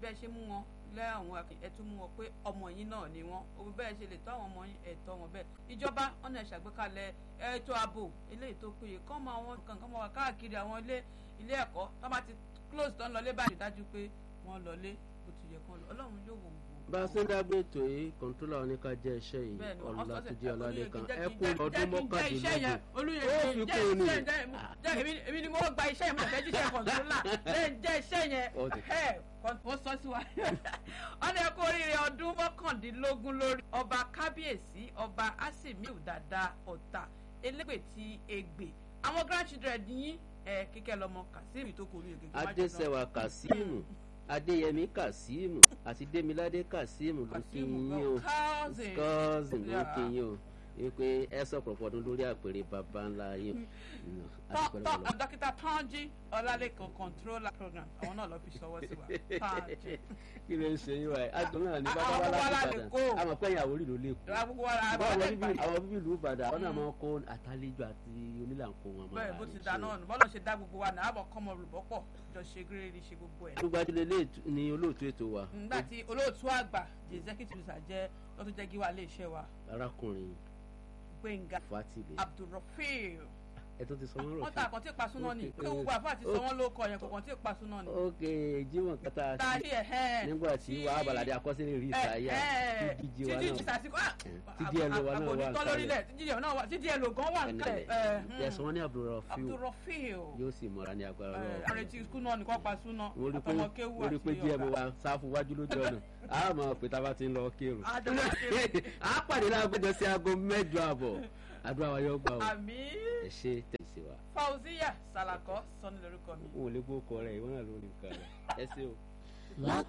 bẹ́ẹ̀ ṣe mú wọn lẹ́wọ̀n ẹ tún mú wọn pé ọmọ yín náà ni wọn òbí bẹ́ẹ̀ ṣe lè tọ́ àwọn ọmọ yín ẹ̀tọ́ wọn bẹ́ẹ̀ ìjọba ọ̀nà ìṣàgbékalẹ̀ ètò ààbò eléyìí tó péye kọ́ mọ àwọn kankan mọ́ wa káàkiri àwọn ilé ilé ẹ̀kọ́ tó bá ti close tán lọlé báyìí dájú pé wọ́n lọlé bó ti yẹ kán lọ ọlọ́run yóò wò wò. bá a ṣe ń dágbé ètò yìí kọ̀ǹtólà oníka jẹ́ iṣẹ́ yìí ọ̀la tó jẹ́ ọ̀làlẹ́kan ẹ kú ọdún mọ́kàndínlógún ó fi kú ní. èmi ni mo gba iṣẹ́ yẹn mo fẹ́ jíṣẹ́ kọ̀ǹtólà jẹ́ iṣẹ́ yẹn ó sọ sí wa wọ́n ní kó oríire ọdún mọ́kàndínlógún lórí ọba kábíyèsí ọba asimiu dada ọ̀tà elégbè ti ègbè àwọn grandchildren yín ẹ kíkẹ́ lọ́mọ kazeem tó kọ orí ègègé adéṣẹwà kazeem adéyẹmí kazeem àti démiládé kazeem ló kí yín o cousin ló kí yín o wípé ẹ sọ pọ̀pọ̀ ọdún lórí àpèrè bàbá ńlá yín. tọ́ dókítà tọ́njí ọlálẹ́kan controller program àwọn náà lọ fi ṣọwọ́ sí wa tọ́njí. kí ló ń ṣe yín wáyé adùn náà ní bàbá wa láti ìbàdàn àmọ̀ pé ìyàwó rí ló lè kú. àwọn bíbí ìlú ìbàdàn àwọn náà máa kó àtàlejò àti onílànkó wọn. bẹ́ẹ̀ bó ti dá náà nù bọ́lá ṣe dá gbogbo wa náà àbọ̀ kọ́mọ olùbọ́pọ̀ jọ ṣe gírèrè ṣe gbogbo ẹ̀. olùgbàdìlẹ̀ ni olóòtú ètò wa. nígbà tí olóòtú àgbà the executive producer jẹ́ lọ́tún jẹ́ gíwá ilé iṣẹ́ wa. arákùnrin gbẹ̀ngà fatile abdulrafeel ẹ tó ti sọ wọn rọ wọn ta àkàntì ìpasúná ni pé gbogbo àfáà ti sọ wọn ló kọ yẹn kò kàntì ìpasúná ni. ok jimoh kata ta sí ẹ nígbà tí wàá balàdé akọsílẹ̀ rí ìsáyà tí díje wa náà tí díẹ̀ ló wa náà wà nkálẹ̀ tí díẹ̀ ló gan wà nkálẹ̀. ẹ̀sùn wọn ní abdulrafeel abdulrafeel yóò sì mọ̀ra ní agbára lọ́wọ́. àrètí ikú náà nìkan pa súná àtọmọ kéwù àti orí pé díẹ̀ mo wa sáfù wájú lójú ọ̀nà a mọ̀ pé tá a bá ti ń lọ kírun. a pàdé lágbèjọ sí aago mẹ́jọ àbọ̀ àdúrà wa yóò gbà o. àmì. ẹ ṣe tẹ̀sí wa. fauziya salako sọ ní lórúkọ mi. n ò lè gbó kọ rẹ ìwọ náà ló ní nǹkan rẹ ẹ ṣe o.